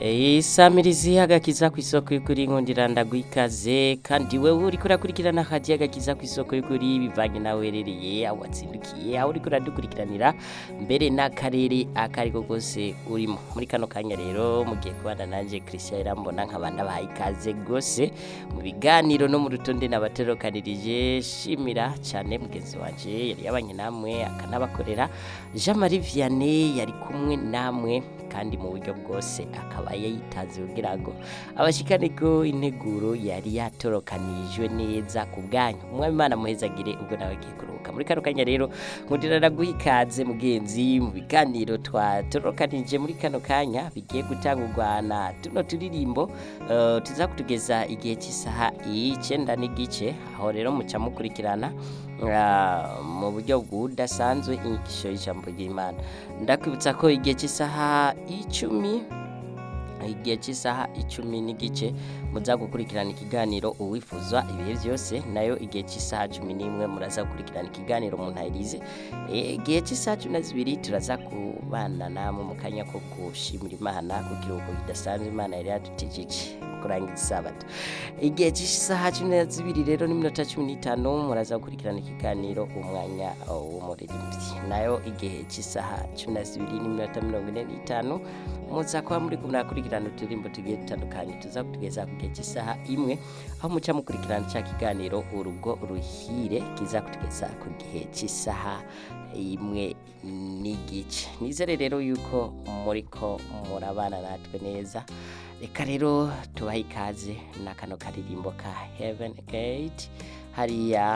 isamirizi agakiza ku isoko y'ukuri nkundira ndagwikaze kandi wewe uriko urakurikirana hadiya agakiza ku isoko y'ukuri bivanye nawe werereye aho watsindukiye aho uriko uradukurikiranira mbere n'akarere akariko kose urimo muri kano kanya rero mugiye kubana nanje Christian Irambona nkabanda bahaye ikaze gose mu biganiro no mu rutonde nabaterokanirije shimira cyane mugenzi wanje yari yabanye namwe akanabakorera Jean Marie Vianney yari kumwe namwe kandi mu buryo bwose akaba yayitaze kugira ngo abashikane ko integuro yari yatorokanijwe neza ku bwanyu umwami imana muhezagire ubwo nawe agiye kuruhuka muri kano kanya rero nkundira naguha ikaze mugenzi mu biganiro twatorokanije muri kano kanya bigiye gutangurwa na tuno turirimbo uh, tuza kutugeza igihe cy'isaha icenda n'igice aho rero muca mukurikirana uh, mu buryo budasanzwe inyigisho y'ijambo ry'imana ndakwibutsa ko igihe cy'isaha icumi igihe cy'isaha icumi n'igice muza gukurikirana ikiganiro uwifuza ibihe byose nayo igihe cy'isaha cumi n'imwe muraza gukurikirana ikiganiro mu ntayirize igihe cy'isaha cumi na zibiri turaza kubana namwe mu kanya ko gushimira imana ku kiruhuko kidasanzwe imana yari yadutejeje kurangiza isabato igihe cy'isaha cumi na zibiri rero n'iminota cumi n'itanu muraza gukurikirana ikiganiro umwanya w'umuririmbyi nayo igihe cy'isaha cumi na zibiri n'iminota mirongo ine n'itanu muza kuba muri kumwe nakurikirana uturirimbo tugiye dutandukanye tuza kutugeza ku gihe cy'isaha imwe aho muca mukurikirana cya kiganiro urugo ruhire kiza kutugeza ku gihe cy'isaha imwe n'igice nizere rero yuko muri ko murabana natwe neza reka rero tubahe ikaze na kano karirimbo ka heaven gate hariya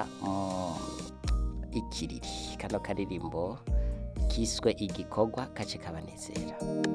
ikiriri kano karirimbo kiswe igikorwa kace kabanezera